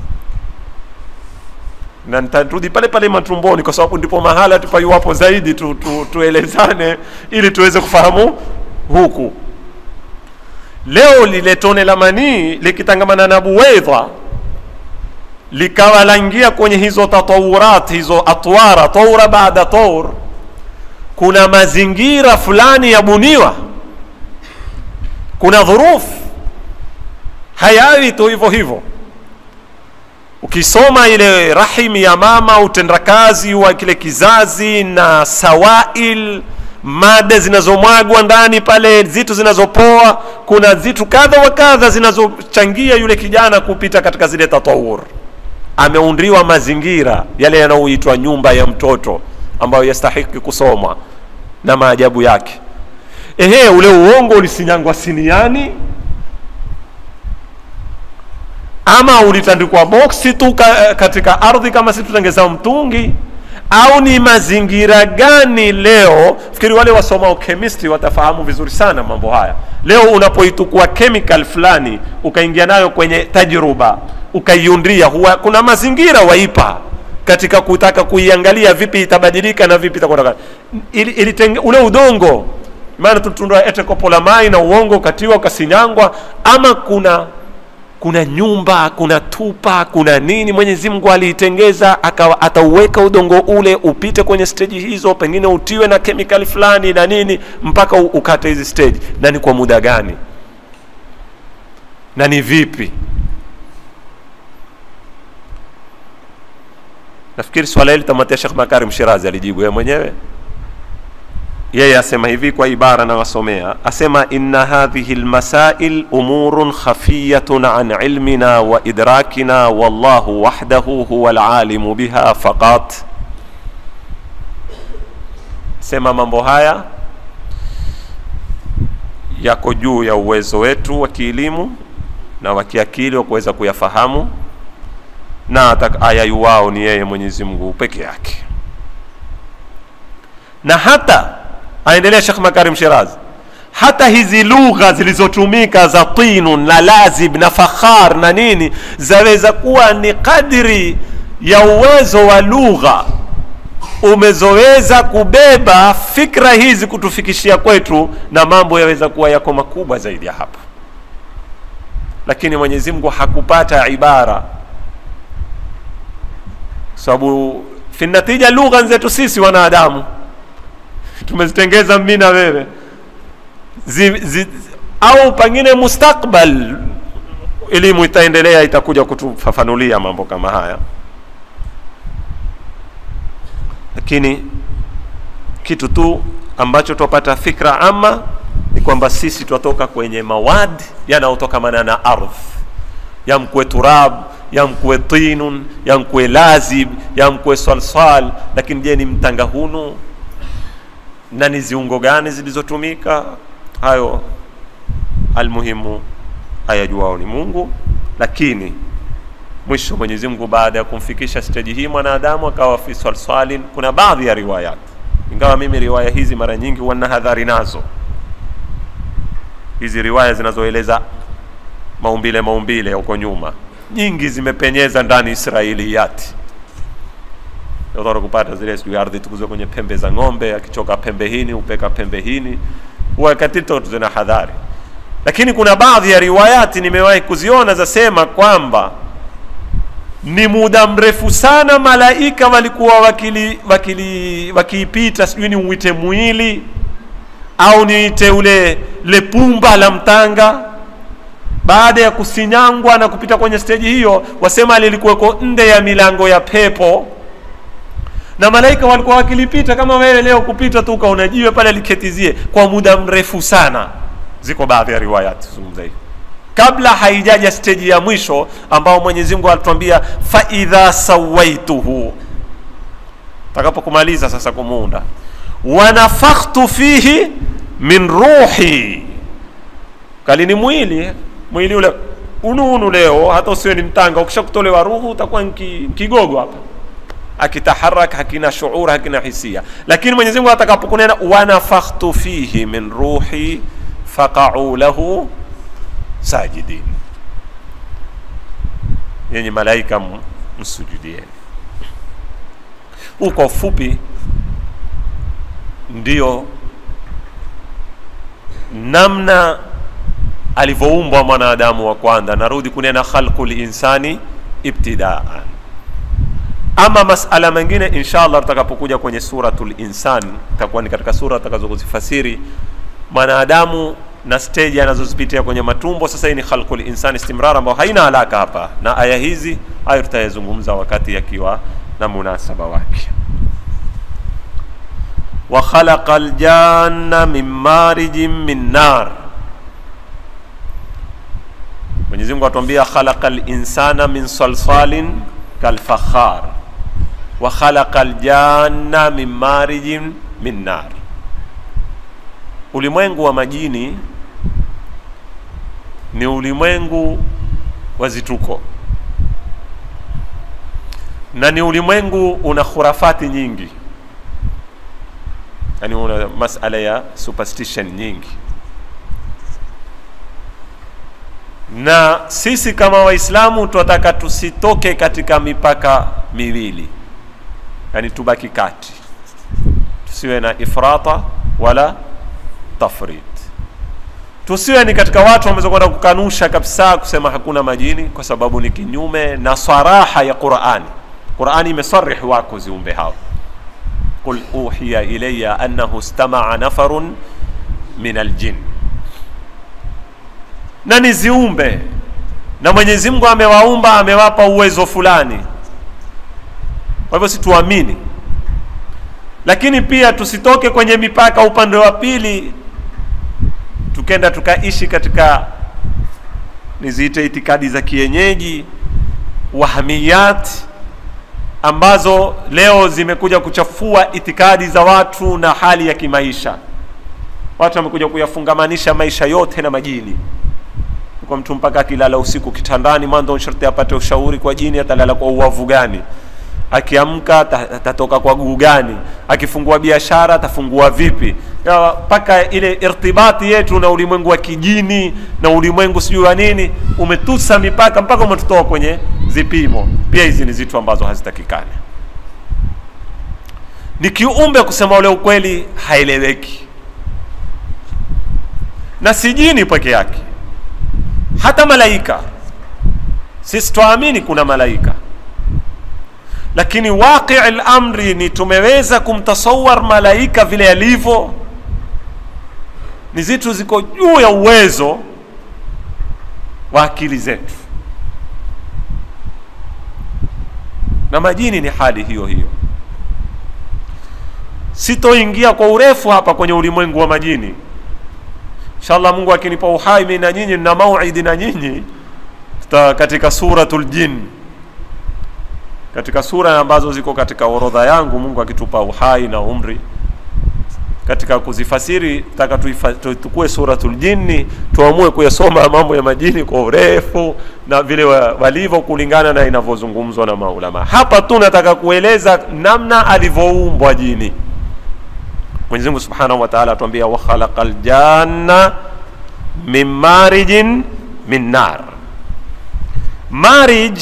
na nitarudi pale pale matumboni kwa sababu ndipo mahala tupaiwapo zaidi tu, tu, tuelezane ili tuweze kufahamu huku leo lile tone la manii likitangamana na buwaidha likawa laingia kwenye hizo tatawurat hizo atwara taura baada taur kuna mazingira fulani yabuniwa kuna dhurufu hayawi tu hivyo hivyo ukisoma ile rahimi ya mama utendakazi wa kile kizazi na sawail mada zinazomwagwa ndani pale zitu zinazopoa kuna zitu kadha wa kadha zinazochangia yule kijana kupita katika zile tatawur ameundriwa mazingira yale yanayoitwa nyumba ya mtoto ambayo yastahiki kusomwa na maajabu yake ehe ule uongo ulisinyangwa siniani ama ulitandikwa boksi tu ka, katika ardhi kama si tutengeza mtungi au ni mazingira gani leo fikiri wale wasomao chemistry watafahamu vizuri sana mambo haya leo unapoitukua chemical fulani ukaingia nayo kwenye tajruba ukaiundria huwa kuna mazingira waipa katika kutaka kuiangalia vipi itabadilika na vipi itakwenda ili, ili ule udongo maana tutundua ete kopo la mai na uongo ukatiwa ukasinyangwa ama kuna kuna nyumba kuna tupa kuna nini mwenyezi mungu aliitengeza akawa atauweka udongo ule upite kwenye steji hizo pengine utiwe na kemikali fulani na nini mpaka ukate hizi steji na ni kwa muda gani na ni vipi nafikiri swala hili tamatia shekh makarim shirazi alijibu yeye mwenyewe yeye asema hivi kwa ibara nawasomea asema inna hadhihi lmasail umurun khafiyatun an ilmina wa idrakina wallahu wahdahu huwa alalimu biha faqat sema mambo haya yako juu ya uwezo wetu wa kielimu na wa kiakili wa kuweza kuyafahamu na ayayuwao ni yeye mwenyezi mungu peke yake na hata aendelea Sheikh Makarim Shiraz, hata hizi lugha zilizotumika za tinun na lazib na fakhar na nini zaweza kuwa ni kadri ya uwezo wa lugha umezoweza kubeba fikra hizi kutufikishia kwetu, na mambo yaweza kuwa yako makubwa zaidi ya hapa, lakini Mwenyezi Mungu hakupata ibara, sababu fi natija lugha zetu sisi wanadamu tumezitengeza mimi na wewe zi, zi, au pengine mustakbal elimu itaendelea itakuja kutufafanulia mambo kama haya lakini kitu tu ambacho twapata fikra ama ni kwamba sisi twatoka kwenye mawadi yanayotokamana na ardhi yamkwe turab yamkwe tinun yamkwe lazib yamkwe salsal lakini je ni mtanga hunu na ni ziungo gani zilizotumika hayo almuhimu ayajuao ni mungu lakini mwisho mwenyezi mungu baada ya kumfikisha steji hii mwanadamu akawa fi salsalin kuna baadhi ya riwayat ingawa mimi riwaya hizi mara nyingi huwa na hadhari nazo hizi riwaya zinazoeleza maumbile maumbile huko nyuma nyingi zimepenyeza ndani israiliyati utara kupata zile sijui ardhi tukuzwe kwenye pembe za ng'ombe akichoka pembe hini upeka pembe hini wakati zina hadhari lakini kuna baadhi ya riwayati nimewahi kuziona zasema kwamba ni muda mrefu sana malaika walikuwa wakili wakili wakiipita sijui ni uite mwili au niite ule lepumba la mtanga baada ya kusinyangwa na kupita kwenye steji hiyo wasema lilikuweko nde ya milango ya pepo na malaika walikuwa wakilipita kama wewe leo kupita tu ukaona jiwe pale liketizie kwa muda mrefu sana ziko baadhi ya riwayati zungumza hivi kabla haijaja steji ya mwisho ambao mwenyezi mungu alituambia faidha sawaituhu takapokumaliza sasa kumuunda wanafakhtu fihi min ruhi kali ni mwili mwili ule unuunu leo hata usiwe ni mtanga ukishakutolewa ruhu utakuwa kigogo hapa akitaharak hakina shuur hakina hisia lakini mwenyezi mungu atakapokunena wanafakhtu fihi min ruhi faqau lahu sajidin yenye malaika msujudieni huu kwa ufupi ndio namna alivyoumbwa mwanadamu wa kwanza narudi kunena khalqu linsani ibtidaan ama masala mengine insha allah tutakapokuja kwenye suratul insan itakuwa ni katika sura tutakazozifasiri mwanadamu na stage anazozipitia kwenye matumbo sasa hii ni khalqul insani istimrar ambayo haina alaka hapa na aya hizi hayo tutayazungumza wakati yakiwa na munasaba wake wa khalaqa aljanna min marijin min nar mwenyezi mungu atuambia khalaqa linsana min salsalin kalfakhar wa khalaqa aljanna min marijin min nar ulimwengu wa majini ni ulimwengu wa zituko na ni ulimwengu una khurafati nyingi yani una masala ya superstition nyingi na sisi kama waislamu tunataka tusitoke katika mipaka miwili yani tubaki kati tusiwe na ifrata wala tafrit tusiwe ni katika watu wameweza kwenda kukanusha kabisa kusema hakuna majini kwa sababu ni kinyume na saraha ya qurani qurani imesarih wako ziumbe hao qul uhiya ilaya annahu stamaa nafarun min aljin na ni ziumbe na mwenyezi mungu amewaumba amewapa uwezo fulani kwa hivyo situamini lakini pia tusitoke kwenye mipaka upande wa pili tukenda tukaishi katika niziite itikadi za kienyeji wahamiyat ambazo leo zimekuja kuchafua itikadi za watu na hali ya kimaisha watu wamekuja kuyafungamanisha maisha yote na majini kwa mtu mpaka akilala usiku kitandani mwanzo sharti apate ushauri kwa jini atalala kwa uwavu gani akiamka atatoka kwa guu gani akifungua biashara atafungua vipi mpaka ile irtibati yetu na ulimwengu wa kijini na ulimwengu sijui wa nini umetusa mipaka mpaka umetutoa kwenye zipimo pia hizi ni zitu ambazo hazitakikani ni kiumbe kusema ule ukweli haeleweki na si jini peke yake hata malaika sisi twaamini kuna malaika lakini waqii lamri ni tumeweza kumtasawar malaika vile alivyo ni zitu ziko juu ya uwezo wa akili zetu na majini ni hali hiyo hiyo sitoingia kwa urefu hapa kwenye ulimwengu wa majini inshallah mungu akinipa uhai mi na nyinyi na mauidi na nyinyi katika suratul jin katika sura ambazo ziko katika orodha yangu mungu akitupa uhai na umri katika kuzifasiri taka tukue suratul jinni tuamue kuyasoma mambo ya majini kwa urefu na vile walivyo kulingana na inavyozungumzwa na maulama hapa tu nataka kueleza namna alivyoumbwa jini mwenyezi mungu subhanahu wa taala atuambia wakhalaqa ljanna min marijin min nar marij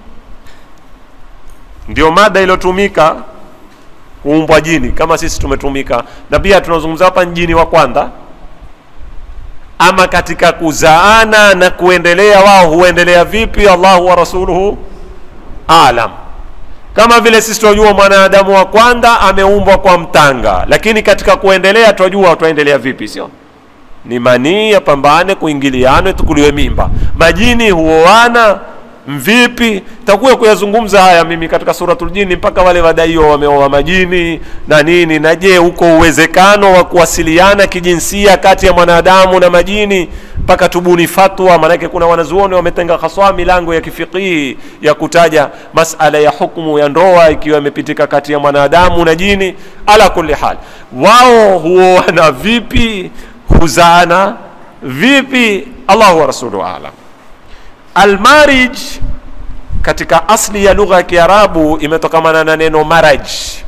ndio mada iliyotumika kuumbwa jini kama sisi tumetumika na pia tunazungumza hapa jini wa kwanza ama katika kuzaana na kuendelea wao huendelea vipi allahu wa rasuluhu alam kama vile sisi tunajua mwanadamu wa kwanza ameumbwa kwa mtanga lakini katika kuendelea tunajua twaendelea vipi sio ni manii yapambane kuingiliane tukuliwe mimba majini huoana mvipi takuya kuyazungumza haya mimi katika suratul jini mpaka wale wadaiwa wameoa majini na nini na je huko uwezekano wa kuwasiliana kijinsia kati ya mwanadamu na majini mpaka tubuni fatwa maanake kuna wanazuoni wametenga haswa milango ya kifikihi ya kutaja masala ya hukmu ya ndoa ikiwa imepitika kati ya mwanadamu na jini ala kulli hal wao huoana vipi huzaana vipi allahu wa rasuluhu alam almarij katika asli ya lugha ya kiarabu imetokamana na neno maraj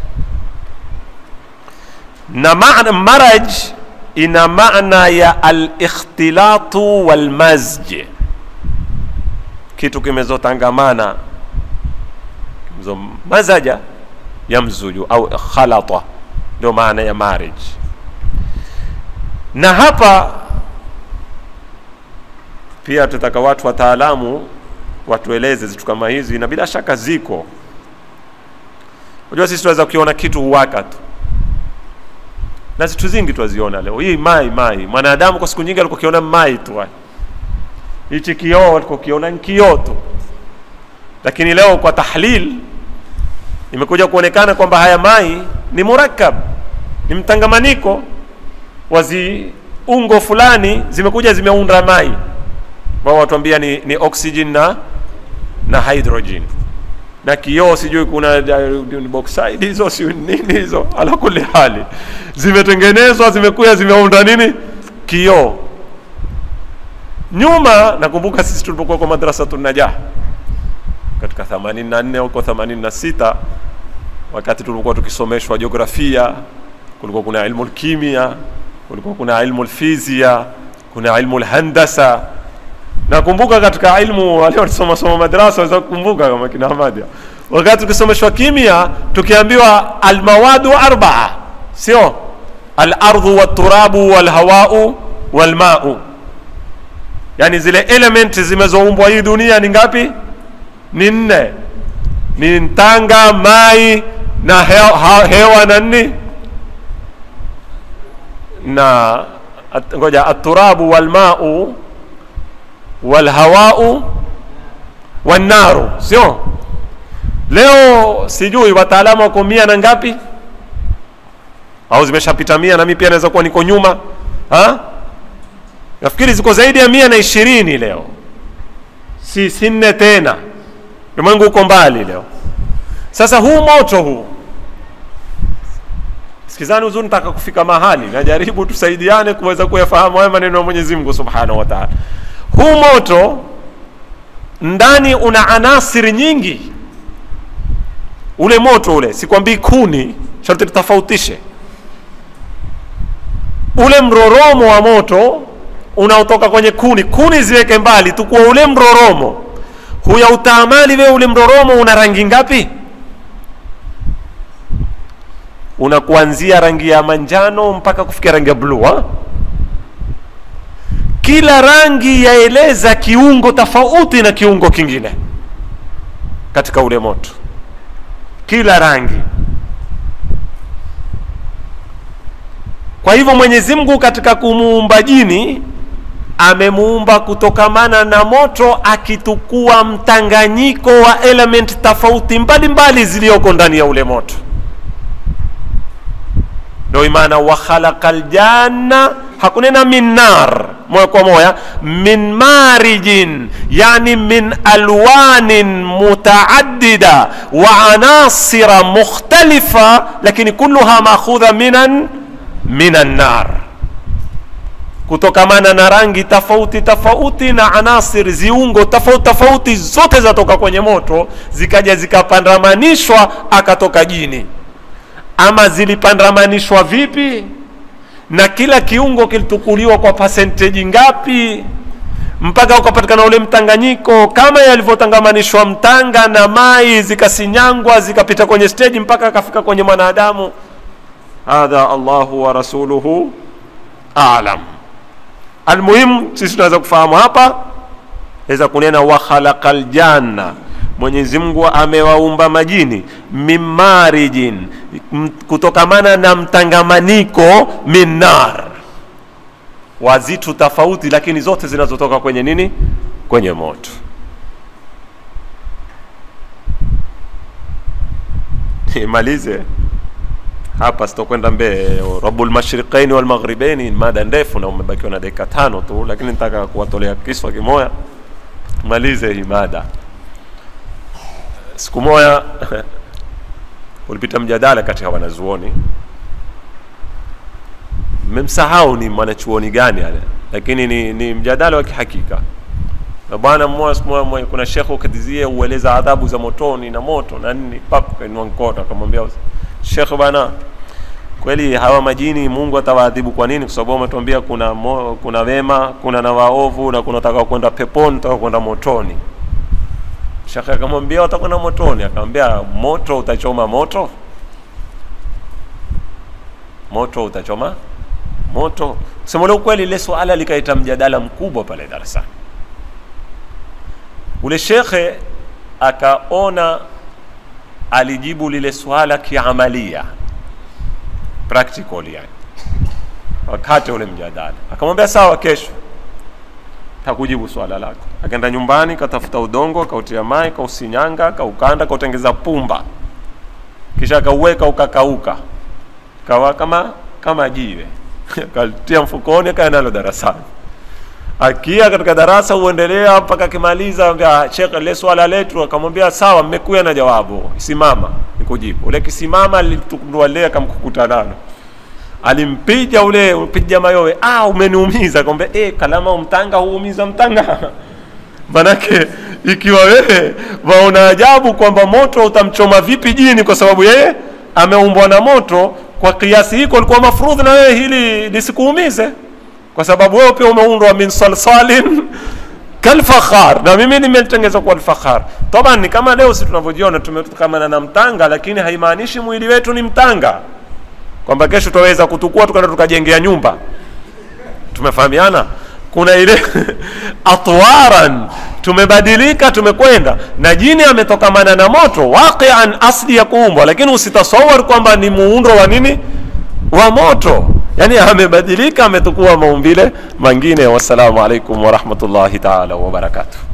na maana maraj ina maana ya alikhtilatu walmazj kitu kimezotangamana mazaja yamzuju au khalata ndio maana ya marij na hapa pia tutaka watu wataalamu watueleze zitu kama hizi na bila shaka ziko unajua sisi tunaweza kukiona kitu huwaka tu na zitu zingi twaziona leo hii mai mai mwanadamu kwa siku nyingi alikuwa kiona mai tu hichi kioo alikuwa kiona kioo tu lakini leo kwa tahlil imekuja kuonekana kwamba haya mai ni murakkab ni mtangamaniko wa ziungo fulani zimekuja zimeunda mai ambao watuambia ni, ni oxygen na na hydrogen na kioo sijui kuna uh, bauxite hizo si nini hizo ala kuli hali zimetengenezwa zimekuja zimeunda nini kioo nyuma nakumbuka sisi tulipokuwa kwa madrasa tunajah katika 84 huko 86 wakati tulipokuwa tukisomeshwa jiografia kulikuwa kuna ilmu kimia kulikuwa kuna ilmu fizia kuna ilmu handasa nakumbuka katika ilmu wale walisoma soma madrasa waweza kukumbuka kama kina Ahmad wakati tukisomeshwa kimia tukiambiwa almawadu arbaa sio alardhu waturabu walhawau walmau yani zile element zimezoumbwa hii dunia ni ngapi ni nne ni ntanga mai na hewa, hewa na nini na at, ngoja aturabu walmau walhawau wannaru sio leo sijui wataalamu wako mia na ngapi au zimeshapita mia na mi pia naweza kuwa niko nyuma ha? nafikiri ziko zaidi ya mia na ishirini leo si si nne tena ulimwengu uko mbali leo sasa huu moto huu sikizani uzuri nataka kufika mahali najaribu tusaidiane kuweza kuyafahamu haya maneno ya mwenyezi mungu subhanahu wa taala huu moto ndani una anasiri nyingi ule moto ule sikwambii kuni sharti tutofautishe ule mroromo wa moto unaotoka kwenye kuni kuni ziweke mbali tukuwa ule mroromo huya utaamali wewe ule mroromo una rangi ngapi una kuanzia rangi ya manjano mpaka kufikia rangi ya bluu kila rangi yaeleza kiungo tofauti na kiungo kingine katika ule moto kila rangi kwa hivyo mwenyezi mungu katika kumuumba jini amemuumba kutokamana na moto akitukua mtanganyiko wa element tofauti mbalimbali ziliyoko ndani ya ule moto ndio maana wa khalaqa aljanna hakunena min nar moja kwa moja min marijin yani min alwanin mutaaddida wa anasira mukhtalifa lakini kulluha makhudha minan minan nar kutokamana na rangi tofauti tofauti na anasir ziungo tofauti tofauti zote zatoka kwenye moto zikaja zikapandamanishwa akatoka jini ama zilipandamanishwa vipi na kila kiungo kilitukuliwa kwa percentage ngapi mpaka ukapatikana ule mtanganyiko kama yalivyotangamanishwa mtanga na mai zikasinyangwa zikapita kwenye stage mpaka akafika kwenye mwanadamu hadha allahu wa rasuluhu alam almuhimu sisi tunaweza kufahamu hapa weza kunena wa khalaqa ljanna mwenyezi mungu amewaumba majini mimarijin kutokamana na mtangamaniko min nar wa zitu tofauti lakini zote zinazotoka kwenye nini kwenye moto imalize hapa sitokwenda mbee rabu lmashriqaini walmaghribaini mada ndefu na umebakiwa na dakika tano tu lakini nitaka kuwatolea kiswa kimoya tumalize hii mada siku moja ulipita mjadala katika wanazuoni mmemsahau ni mwanachuoni gani ale lakini ni, ni mjadala wa kihakika na bwana mmoja siku moja kuna shekhe ukatizie ueleza adhabu za motoni na moto na nini pap kainua mkono akamwambia shekhe bwana kweli hawa majini mungu atawaadhibu kwa nini kwa sababu ametuambia kuna mo, kuna wema kuna na waovu na kuna taka kwenda peponi taka kwenda motoni shekhe akamwambia watakwenda motoni akamwambia moto utachoma moto moto utachoma moto kusema ule ukweli ile swala likaita mjadala mkubwa pale darasani ule shekhe akaona alijibu lile swala kiamalia practical yani wakati ule mjadala akamwambia sawa kesho takujibu swala lako akaenda nyumbani katafuta udongo kautia mai kausinyanga kaukanda kautengeza pumba kisha akauweka ukakauka kawa kama kama jiwe akatia mfukoni akaenda nalo darasani akia katika darasa huendelea mpaka akimaliza ambia shekhe ile swala letu akamwambia sawa mmekuya na jawabu simama nikujibu ule kisimama litukundua lile akamkukuta nalo alimpija ule upija mayowe ah umeniumiza akamwambia eh kalama umtanga huumiza mtanga manake ikiwa wewe waona ajabu kwamba moto utamchoma vipi jini kwa sababu yeye ameumbwa na moto kwa kiasi hiko alikuwa mafrudhi na wewe hili lisikuumize kwa sababu wewe pia umeundwa min salsalin kalfakhar na mimi nimetengezwa kwa alfakhar taban ni kama leo si tunavyojiona tumetukamana na mtanga lakini haimaanishi mwili wetu ni mtanga kwamba kesho tutaweza kutukua tukaenda tukajengea nyumba tumefahamiana kuna ile atwaran tumebadilika tumekwenda na jini ametokamana na moto waqian asli ya kuumbwa lakini usitasawar kwamba ni muundo wa nini wa moto yani amebadilika ametukua maumbile mengine wassalamu alaikum warahmatullahi taala wabarakatuh